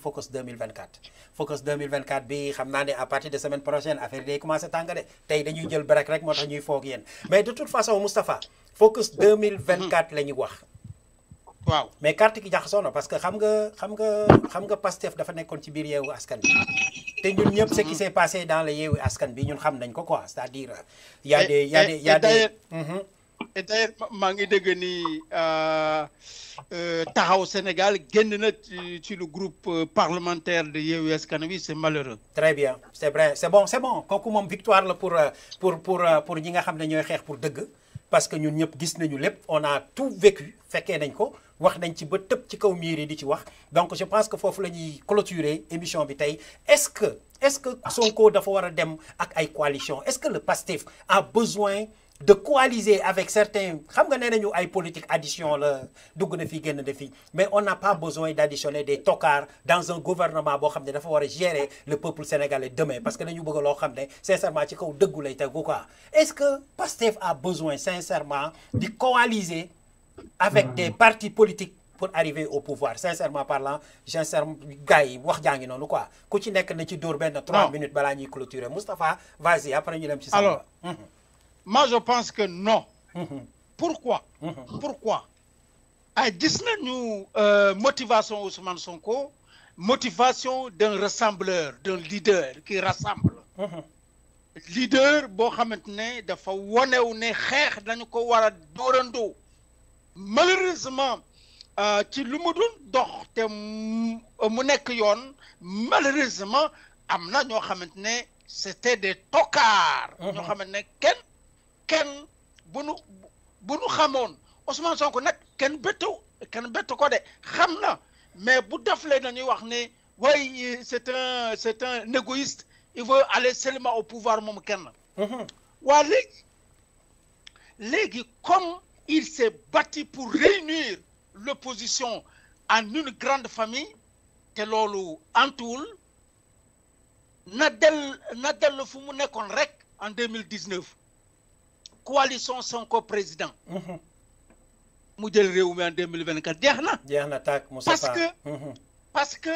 focus 2024 focus 2024 bi xam naa ne à partir de semaine prochaine affaire day commencé tàng de tey dañuy jël break rek moo tax ñuy foog yéen mais de toute façon Moustapha focus 2024 la ñu wax waaw mais carte gi jaxasoo na parce que xam nga xam nga xam nga Pastef dafa nekkoon ci biir yeewu askan bi te ñun ñëpp ce qui s'est passé dans le yeewu askan bi ñun xam nañ ko quoi c'est-à-dire y a des y a des y a des Mhm. et d'ailleurs maa ngi dégg ni taxaw Sénégal génn na ci ci le groupe euh, parlementaire de Yewwi Askan Wi c'est malheureux. très bien c'est vrai c'est bon c'est bon kooku moom victoire la pour euh, pour pour euh, pour ñi nga xam ne ñooy xeex pour dëgg parce que ñun ñëpp gis nañu lépp on a tout vécu fekkee nañ ko wax nañ ci ba tëb ci kaw miir yi di ci wax donc je pense que foofu la ñuy clôturer émission bi tey est-ce que est-ce que Sonko dafa war a dem ak ay coalition est-ce que le PASTEF a besoin de coaliser avec certains xam nga nee nañu ay politique addition la dugg na fii génn na fii mais on n'a pas besoin d'additionner des tocards dans un gouvernement boo xam ne dafa war a gérer le peuple sénégalais demain parce que dañu bëgg loo xam ne sincèrement ci kaw dëggu lay tegu quoi est-ce que Pastef a besoin sincèrement de coaliser avec des partis politiques pour arriver au pouvoir sincèrement parlant sincèrement gars yi wax jaa ngi noonu quoi ku ci nekk na ci dóor benn trois Non. minutes balaa ñuy clôturer Moustapha vas-y après ñu dem ci Alors, Samba. moi je pense que non. Mhm. pourquoi. Mhm. pourquoi ay gis nañu euh, motivation Ousmane Sonko motivation d'un rassembleur d'un leader qui rassemble. Mhm. leader boo xamante ne dafa wonew ne xeex dañu ko war a dóorandoo malheureusement euh, ci lu mu dul dox te mu mu nekk yoon malheureusement am na ñoo xamante ne c'était des tocards Mhm. ñoo xamante ne kenn kenn bu nu bu nu xamoon Ousmane Sonko nag kenn bettu kenn bettu ko de xam na mais bu deflee dañuy wax ne way c'est un c'est un égoïste il veut aller seulement au pouvoir moom kenn Mhm. waa léegi léegi comme il s'est battu pour réunir l'opposition en une grande famille te loolu antuwul na del na dellu fu mu nekkoon rek en 2019 coalition Sonko président Mhm. mu jël réew mi en 2024 jeex na jeex na tàkk Moustapha Parce que- Mhm. parce que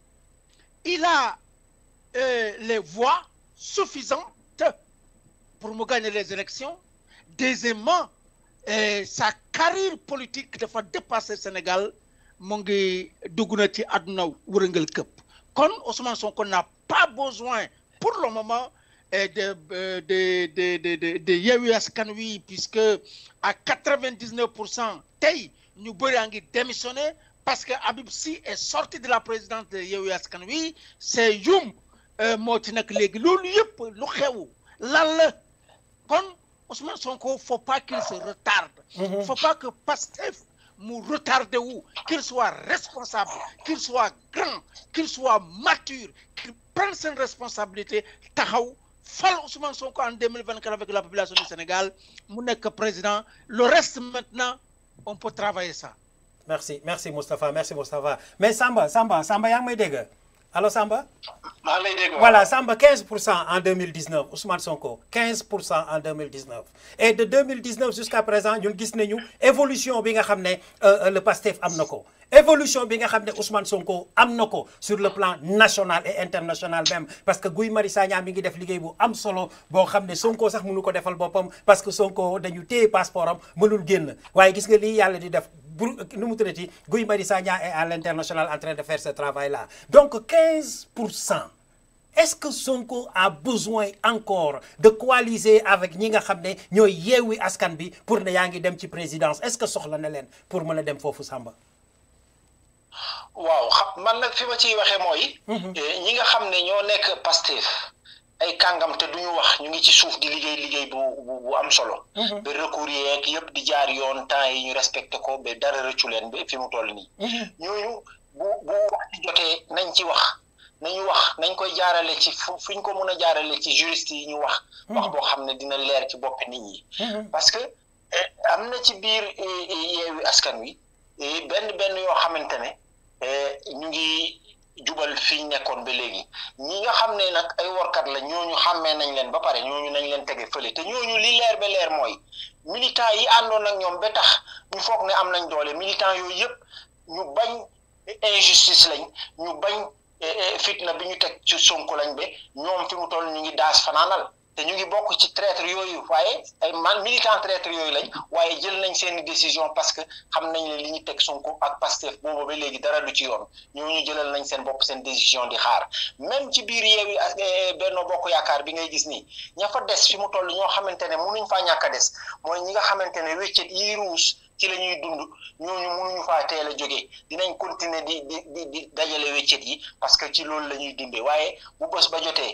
il a euh, les voix suffisantes pour mu gagner les élections deuxièmement euh, sa carrière politique dafa dépasser Sénégal mu ngi dugg na ci àdduna wërëngal këpp kon Ousmane Sonko n'a pas besoin pour le moment euh, de euh, de de de de de Yewwi Askan Wi puisque à quatre-vingt-dix-neuf pour cent tey ñu bëri a ngi démissionné parce que Habib Sy est sorti de la présidence de Yewwi Askan Wi c'est Youm euh, moo ci nag léegi loolu yëpp lu xew lan la kon Ousmane Sonko faut pas qu'il se retarde Mhm. faut pas que Pastef mu retardé wu qu'il soit responsable qu'il soit grand qu'il soit mature qu'il prenne ses responsabilités taxaw fal Ousmane Sonko en 2024 avec la population du Sénégal mu nekk président le reste maintenant on peut travailler ça merci merci Moustapha merci Moustapha mais Samba Samba Samba yaa ngi may dégg allo Samba. maa ngi lay dégg voilà Samba 15 pour cent en 2019 Ousmane Sonko 15 pour cent en 2019 et de 2019 jusqu'à présent ñun gis nañu évolution bi nga xam ne euh, le PASTEF am na ko évolution bi nga xam ne Ousmane Sonko am na ko sur le plan national et international même parce que Guy Marius Sagna mi ngi def liggéey bu am solo boo xam ne Sonko sax mënu ko defal boppam parce que Sonko dañu téye passeport am mënul génn waaye gis nga lii yàlla di def bu nu mu tuddati Guy Marius Sagna est à l'international en train de faire ce travail là donc 15 pour cent est-ce que Sonko a besoin encore de coaliser avec ñi nga xam ne ñooy yeewi askan bi pour ne yaa ngi dem ci présidence est-ce que soxla na leen pour mën a dem foofu Samba. waaw xam man nag fi ma ciy waxee mooy. ñi nga xam ne ñoo nekk Pastef ay kàngam te duñu wax ñu ngi ci suuf di liggéey liggéey bu bu bu am solo. ba recours yeeg yëpp di jaar yoon temps yi ñu respecté ko ba dara rëccu leen ba fi mu toll nii. ñooñu bu bu wax ci jotee nañ ci wax. nañu wax nañ koy jaarale ci fu fu ñu ko mën a jaarale ci juriste yi ñu wax. wax boo xam ne dina leer ci boppi nit ñi. parce que am na ci biir yeewi askan wi benn benn yoo xamante ne ñu ngi jubal fi ñu nekkoon ba léegi ñi nga xam ne nag ay workat la ñooñu xàmmee nañ leen ba pare ñooñu nañ leen tege fële te ñooñu li leer ba leer mooy militant yi àndoon ak ñoom ba tax ñu foog ne am nañ doole militant yooyu yëpp ñu bañ injustice lañ ñu bañ. fitna bi ñu teg ci Sonko lañ be ñoom fi mu toll ñu ngi daas fanaanal te ñu ngi bokk ci traître yooyu waaye ay man militant traître yooyu lañ waaye jël nañ seeni décision parce que xam nañ ne li ñu teg Sonko ak Pastef boobu ba léegi dara du ci yoon ñooñu jëlal nañ seen bopp seen décision di xaar même ci biir Yewwi Benno Bokk Yaakaar bi ngay gis nii ña fa des fi mu toll ñoo xamante ne mënuñ faa ñàkk a des mooy ñi nga xamante ne wéccet yi ruus ci la ñuy dund ñooñu mënuñu faa teel a jógee dinañ continuer di di di di dajale wéccet yi parce que ci loolu la ñuy dundee waaye bu bés ba jotee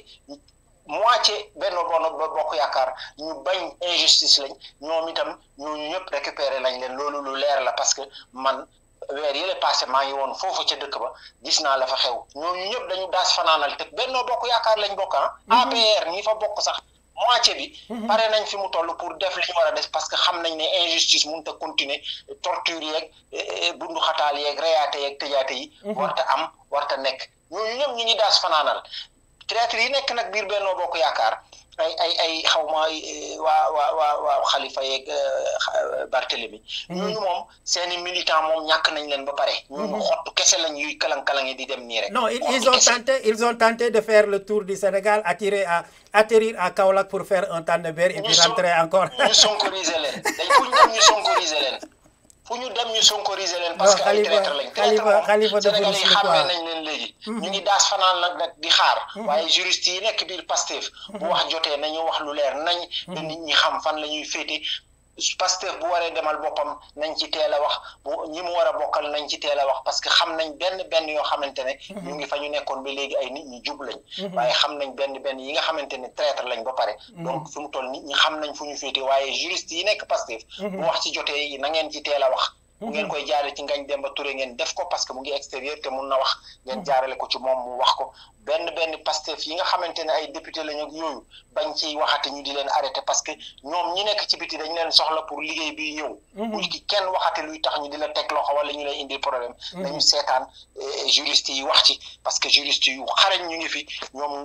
moitié Benno Bokk Yaakaar ñu bañ injustice lañ ñoom itam ñooñu ñëpp récupérer lañ leen loolu lu leer la parce que man weer yële passé maa ngi woon foofu ca dëkk ba gis naa la fa xew ñooñu ñëpp dañu daas fanaanal te Benno Bokk Yaakaar lañ bokk ah APR ñi fa bokk sax moitié bi pare nañ fi mu toll pour def li ñu war a def parce que xam nañ ne injustice mënut a continuer torture yeeg bundu xataal yeeg reyaate yeeg tëjaate yi warta am warta nekk ñooñu ñëpp ñu ngi daas fanaanal traître yi nekk nag biir Benno Bokk Yaakaar ay ay ay xaw ma waa waa waa waa Khalifa yeeg Barthélemy ñooñu moom seeni militant moom ñàkk nañ leen ba pare ñooñu xottu kese lañ yuy kalang-kalange di dem nii rek non ils ont tenté ils ont tenté de faire le tour du Sénégal attirer à atterrir à Kaolack pour faire un Tànnbéer et puis rentrer encore ñu sonkoriser leen dañ fu ñu dem ñu sonkoriser leen fu ñu dem ñu sonkoriser leen parce que ay traître lañ traître moom Sénégal yi xàmmee nañ leen léegi ñu ngi daas fanaan nag nag di xaar waaye juriste yi nekk biir Pastef bu wax jotee nañu wax lu leer nañ ba nit ñi xam fan la ñuy féete Pastef bu waree demal boppam nañ ci teel a wax bu ñi mu war a bokkal nañ ci teel a wax parce que xam nañ benn benn yoo xamante ne ñu ngi fa ñu nekkoon ba léegi ay nit ñi jub lañ waaye xam nañ benn benn yi nga xamante ne traître lañ ba pare donc fi mu toll nit ñi xam nañ fu ñu féete waaye juriste yi nekk Pastef bu wax ci jotee na ngeen ci teel a wax bu ngeen koy jaarale ci Ngagne Demba Touré ngeen def ko parce que mu ngi extérieur te mun na wax ngeen jaarale ko ci moom mu wax ko benn benn Pastef yi nga xamante ne ay député lañu ak yooyu bañ ciy waxati ñu di leen arrêté parce que ñoom ñi nekk ci biti dañ leen soxla pour liggéey bi ñëw bu ki kenn waxati luy tax ñu di la teg loxo wala ñu lay indil problème dañu seetaan juriste yi wax ci parce que juriste yu xarañ ñu ngi fi ñoom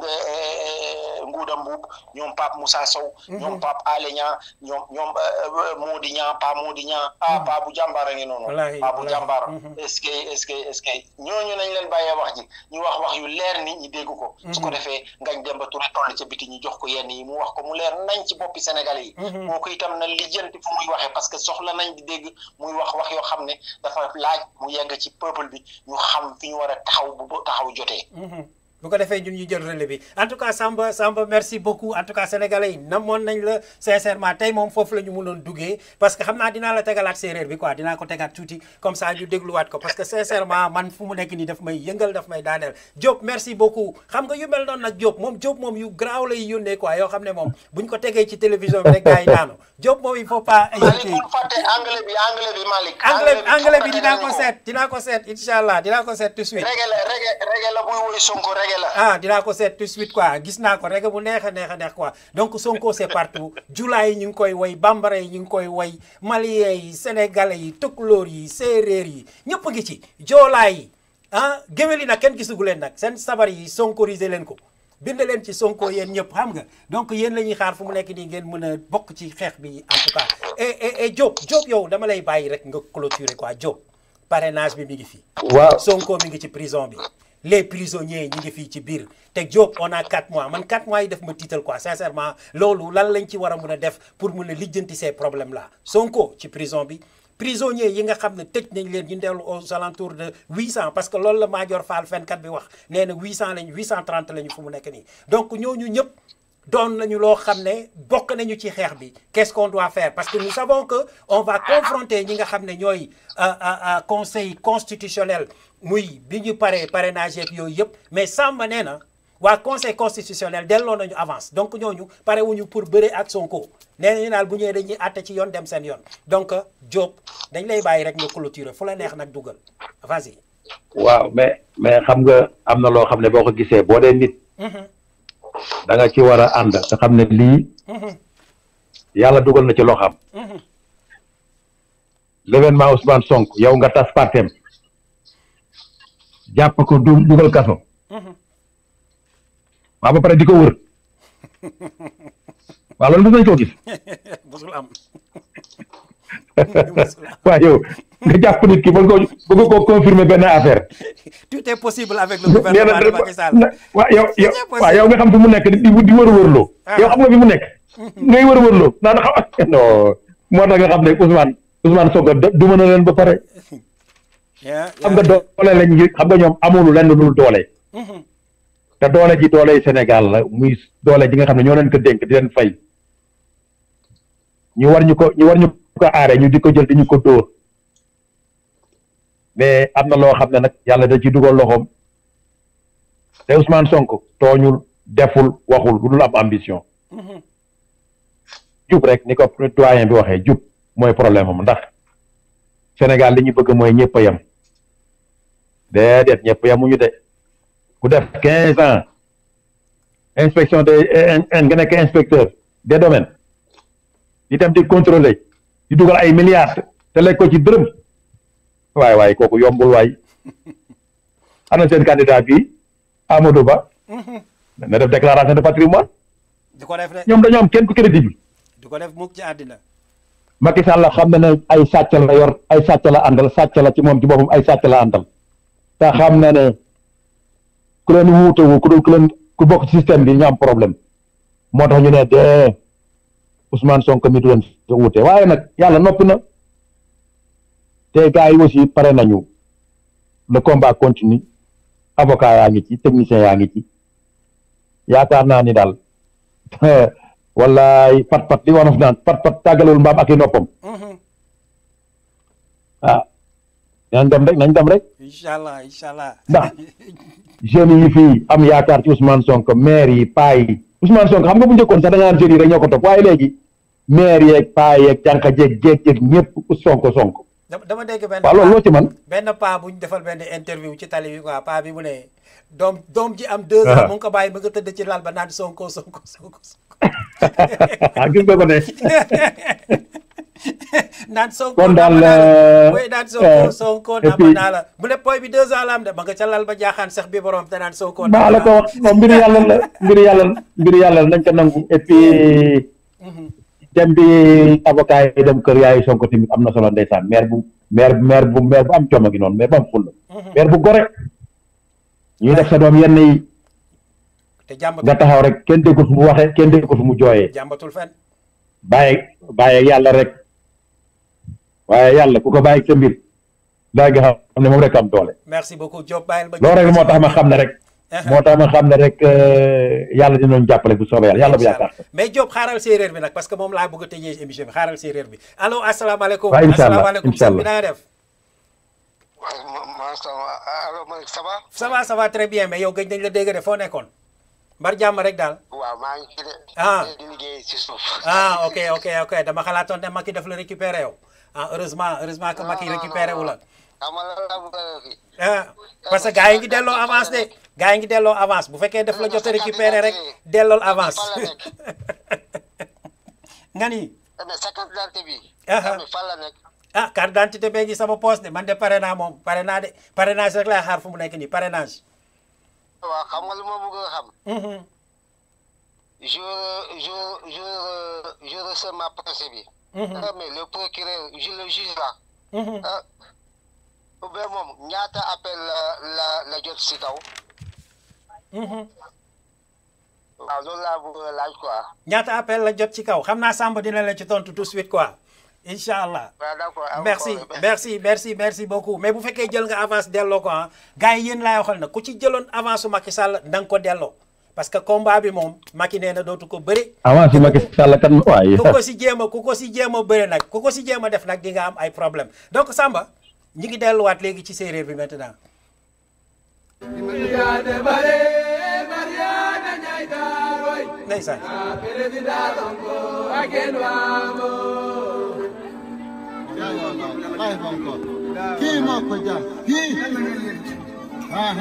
Ngouda Mbuub ñoom Pape Moussa Sow ñoom Pape Alé Niang ñoom ñoom Mody Niang Pa Mody Niang ah Pa bu jàmbaar a ngi noonu Pa bu jàmbaar est-ce que est-ce que est-ce que ñooñu nañ leen bàyyee wax ji ñu wax wax yu leer nit ñi dégg ko su ko defee Ngagne Demba Touré toll ca biti ñu jox ko yenn yi mu wax ko mu leer nañ ci boppi Sénégalais yi kooku itam na lijjanti fu muy waxee parce que soxla nañ di dégg muy wax wax yoo xam ne dafa laaj mu yegg ci peuple bi ñu xam fi ñu war a taxaw bu taxaw jotee bu ko defee ñun ñu jël relais bi en tout cas Samba Samba merci beaucoup en tout cas sénégalais yi namoon nañ la sincèrement tey moom foofu la ñu mënoon duggee parce que xam naa dinaa la tegalaat séeréer bi quoi dinaa ko tegaat tuuti comme ça ñu dégluwaat ko parce que sincèrement man fu mu nekk nii daf may yëngal daf may daaneel Diop merci beaucoup xam nga yu mel noonu nag Diop moom Diop moom yu garaaw lay yónnee quoi yoo xam ne moom buñ ko tegee ci télévision bi rek gars yi daanu Diop moom il faut pas Malick bul fàtte anglais bi anglais bi Malick anglais anglais bi dinaa ko seet dinaa ko seet incha allah dinaa ko seet tout de suite rege la rege rege la buy woy Sonko rege la ah dinaa ko seet tout de suite quoi gis naa ko rek bu neex a neex a neex quoi donc Sonko c'est partout Jula yi ñu ngi koy woy bambara yi ñu ngi koy woy malien yi sénégalais yi tukulóor yi séeréer yi ñëpp ngi ci joolaa yi ah géwél yi nag kenn gisugu leen nag seen sabar yi sonkorisé leen ko bind leen ci Sonko yéen ñëpp xam nga donc yéen la ñuy xaar fu mu nekk nii ngeen mën a bokk ci xeex bi en tout cas et et et Diop Diop yow dama lay bàyyi rek nga clôturer quoi Diop parrainage bi mi ngi fi. waaw Sonko mi ngi ci prison bi. les prisonniers ñi ngi fii ci biir te Diop on a 4 mois man 4 mois yi def ma tiital quoi sincèrement loolu lan lañ ci war a mun a def pour mun a lijjanti ces problèmes là Sonko ci prison bi prisonniers yi nga xam ne tëj nañ leen ñu dellu aux alentours de 800 parce que loolu la Madior Fall fenkat bi wax nee na 800 lañ 830 lañu fu mu nekk nii donc ñooñu ñëpp doon nañu loo xam ne bokk nañu ci xeex bi qu'est-ce qu'on doit faire parce que nous savons que on va confronter ñi nga xam ne ñooy conseil constitutionnel muy bi ñu paree parrainage yeeg yooyu yëpp mais Samba nee na waa conseil constitutionnel delloo nañu avance donc ñooñu pare wuñu pour bëre ak Sonko nee nañu daal bu ñëwee dañuy àtte ci yoon dem seen yoon donc Diop dañ lay bàyyi rek nga clôturer fu la neex nag dugal vas-y. waaw mais mais xam nga am na loo xam ne boo ko gisee boo dee nit. da nga ci war a ànd te xam ne lii. yàlla dugal na ci loo xam. l'événement Ousmane Sonko yow nga tas partem jàpp ko du dugal kaso. waaw ba pare di ko wër. waaw loolu dinañ ko gis. musul am. waaw yow nga jàpp nit ki ba nga ko ba nga ko confirmer benn affaire. tout est possible avec le nee gouvernement de na Macky Sall. waaw yow yow C'est possible. waaw yow nga xam fi mu nekk di di wër wërloo. Ah. yow xam nga fi mu nekk. ngay wër wërloo naan xam non moo tax nga xam ne Ousmane Ousmane Sonko de- du mën a leen ba pare. Yeah, xam nga yeah. doole lañ ngi xam nga ñoom amul lenn lu dul doole. Mhm. te doole ji doole Sénégal la muy doole ji nga xam ne ñoo leen ko dénk di leen fay ñu war ñu ko ñu war ñu ko aare ñu di ko jël di ñu ko dóor mais am na loo xam ne nag yàlla da ci dugal loxoom te Ousmane Sonko tooñul deful waxul lu dul am ambition Mhm. jub rek ni ko doyen bi waxee jub mooy problème am ndax Sénégal li ñu bëgg mooy ñëpp a yem déedéet ñëpp yemuñu de ku def quinze ans inspection des nga nekk inspecteur des domaines di dem di contrôler di dugal ay milliards te lekk ko ci dërëm waay waay kooku yombul waay ana seen candidat bi Amadou Ba Mhm. na def déclaration de patrimoine di ko def de ñoom dañoo am kenn ku crédible di ko def mukk ci àddina. Macky Sall xam na ne ay sàcc la yor ay sàcc la àndal sàcc la ci moom ci boppam ay sàcc la àndal te xam na ne ku leen wuutewu ku dul ku leen ku bokk ci système bi ñu am problème moo tax ñu ne de Ousmane Sonko mi du leen sa wuute waaye nag yàlla noppi na te gars yi aussi pare nañu le combat continue avocat yaa ngi ci technicien yaa ngi ci yaakaar naa ni daal wallaay pat pat li wanof naan pat pat tàggalewul mbaam ak i noppam Mhm. ah nañ dem rek nañ dem rek incha allah incha allah. ndax jeunes yi fii am yaakaar ci Ousmane Sonko maire yi paa yi Ousmane Sonko xam nga bu njëkkoon sax da nga naan jeunes yi rek ñoo ko topp waaye léegi maire yeeg paa yeeg jànka jeeg jeeg jeeg ñëpp Sonko Sonko dama dama dégg benn. waaw loolu loo ci man benn paa bu ñu defal benn interview ci tali bi quoi paa bi mu ne doom doom ji am deux ans mu ngi ko bàyyi ba nga tëdd ci lal ba naan sonko sonko sonko sonko gis nga ko ne naan sonko Kon daal, nama naa la euh, oui naan sonko euh, sonko et nama puis- naa la mu ne poy bi deux ans la am de ba nga ca lal ba jaaxaan sax bi borom te naan sonko maa la ko wax moom mbiru yàlla la mbiru yàlla la mbiru yàlla la nañ ko nangu et puis dem bi avocat yi dem kër yaayu Sonko tamit am na solo ndeysaan maire bu maire maire bu maire bu am coomo gi noonu maire bu am fulla maire bu gore ñuy def sa doom yenn yi te jàmbatul nga taxaw rek kenn déggul fu mu waxee kenn déggul fu mu jooyee jàmbatul fen bàyyi bàyyi yàlla rek waaye yàlla ku ko bàyyi sa mbir daa nga xam ne moom rek am doole merci beaucoup Diop bàyyil ba loolu rek moo tax ma xam ne rek moo tax ma xam ne rek euh, yàlla dinañ jàppale bu soobee yàlla yàlla bu yaakaar mais Diop xaaral séeréer bi nag parce que moom laa bëgg a tëjee émission bi xaaral séeréer bi allo asalaamaaleykum waaw incha allah asalaamaaleykum incha sëñ bi allah. na nga def waaw ma ma sama allo Malick ça va. ça va ça va très bien mais yow gëj nañ la dégg de foo nekkoon mbar jàmm rek daal waaw maa ngi ci de. Ah. di liggéey ci suuf. ah ok ok ok dama xalaatoon ne Macky daf la récupéré yow ah heureusement heureusement que Macky récupéré wu la xam nga lan laa bëgg a kii. ah parce que gars yi ngi delloo avance de gars yi ngi delloo avance bu fekkee daf la jot a récupéré rek dellool avance nga ni mais sa carte d'identité bi. Ah, ah. xam nga fan la nekk. ah carte d'identité bee ngi sama poste de man de pare naa moom pare naa de parrainage rek laay xaar fu mu nekk nii parrainage waaw xam nga lu ma bëgg a xam. Mhm. je je je je reçois ma procès bi. ah mais le procureur je le juge là. Mhm. ah ou bien moom ñaata appel la la la jot si kaw. Mhm. waaw loolu laa bëgg a laaj quoi. ñaata appel la jot ci kaw xam naa Samba dina leen ci tontu tout de suite quoi incha allah waaw d'accord. am merci problème. merci merci merci beaucoup mais bu fekkee jël nga avance delloo ko ah gars yi yéen laay waxal na ku ci jëloon avance su Macky Sall da nga ko delloo parce que combat bi moom Macky nee na dootu ko bëri avance Macky Sall kan waaye ku ko si jéem a ku ko si jéem a bëri nag ku ko si jéem a def nag di nga am ay problème donc Samba ñi ngi delluwaat léegi ci séeréer bi maintenant ndeysaan Kii moo ko jar kii ah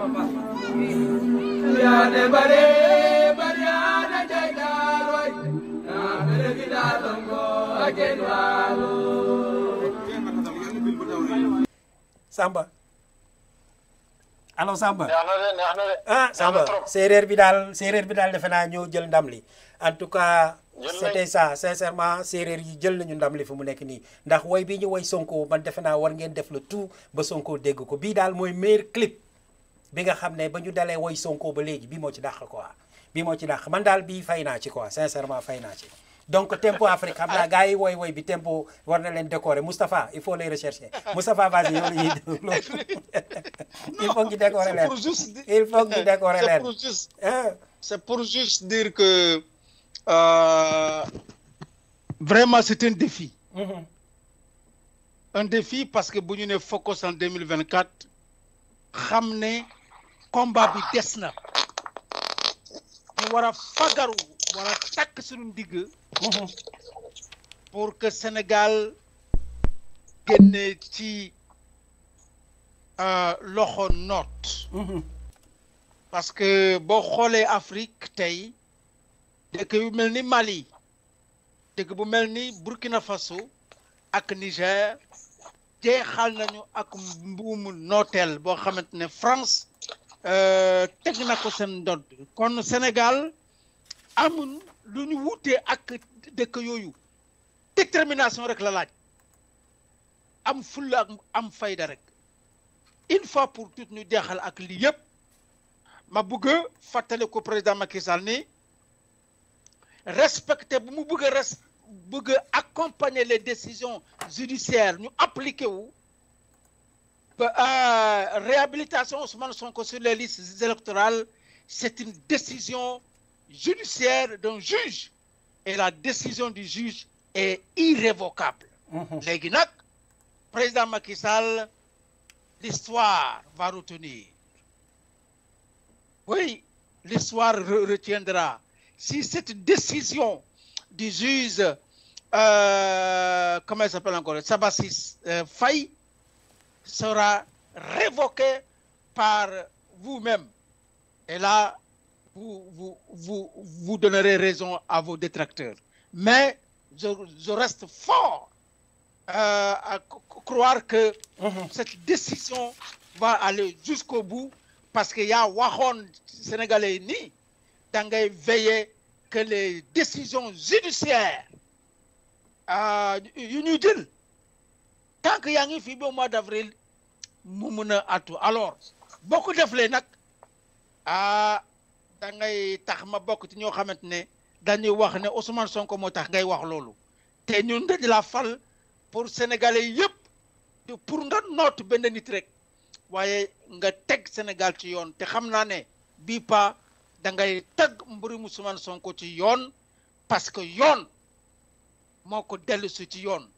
Samba allo Samba neex na de neex na de. ah neex Samba na trop. séeréer bi daal séeréer bi daal defe naa ñoo jël ndam li en tout cas Jël nañ- c'était ça sincèrement séeréer yi jël nañu ndam li fi mu nekk nii ndax woy bi ñu woy Sonko man defe naa war ngeen def le tout ba Sonko dégg ko bii daal mooy meilleur clip bi nga xam ne ba ñu dalee woy Sonko ba léegi bii moo ci dàq quoi bii moo ci dàq man daal bii fay naa ci quoi sincèrement fay naa ci donc tempo Afrique xam naa gars yi woy woy bi tempo war na leen décorer Moustapha il faut les rechercher Moustapha vas-y yow la ñuy déglu il faut ñu décorer c'est leen pour juste dire- il faut ñu décorer c'est leen pour juste ah c'est pour juste dire que euh, vraiment c'est un défi mhm. un défi parce que bu ñu ne focus en 2024 xam ne combat bi des na ñu war a fagaru war a takk suñu ndigg Mhm. pour que Sénégal génne ci euh, loxo noot Mhm. parce que boo xoolee Afrique tey dëkk yu mel ni Mali dëkk bu mel ni Burkina Faso ak Niger jeexal nañu ak mbuumu nooteel boo xamante ne France euh, teg na ko seen ndodd kon Sénégal amul lu ñu wutee ak dëkk yooyu détermination rek la laaj am fulla ak am fayda rek une fois pour toutes ñu jeexal ak lii yëpp ma bëgg a fàttali ko président Macky Sall ni respecter bu mu bëgg a res bëgg a accompagner les décisions judiciaires ñu appliqué wu ba euh, réhabilitation Ousmane Sonko sur les listes électorales c'est une décision judiciaire d'un juge et la décision du juge est irrévocable Mhm. léegi nag président Macky Sall l'histoire va retenir oui l'histoire re- retiendra si cette décision du juge euh, comment il s'appelle encore Sabassis euh, Faye sera révoquée par vous-même et là vous, vous, vous, vous donnerez raison à vos détracteurs mais je, je reste fort euh, à c- croire que Mhm. cette décision va aller jusqu'au bout parce que yaa waxoon sénégalais yi nii da ngay veiller que les décisions judiciaires euh, yu ñuy jël tant que yaa ngi fii ba mois d'avril mu mun a attu alors boo ko deflee nag ah da ngay tax ma bokk ci ñoo xamante ne dañuy wax ne Ousmane Sonko moo tax ngay wax loolu te ñun dañ la fal pour sénégalais yëpp te pour nga noot benn nit rek waaye nga teg Sénégal ci yoon te xam naa ne bii pa da ngay teg mbirum Ousmane Sonko ci yoon parce que yoon moo ko dellu si ci yoon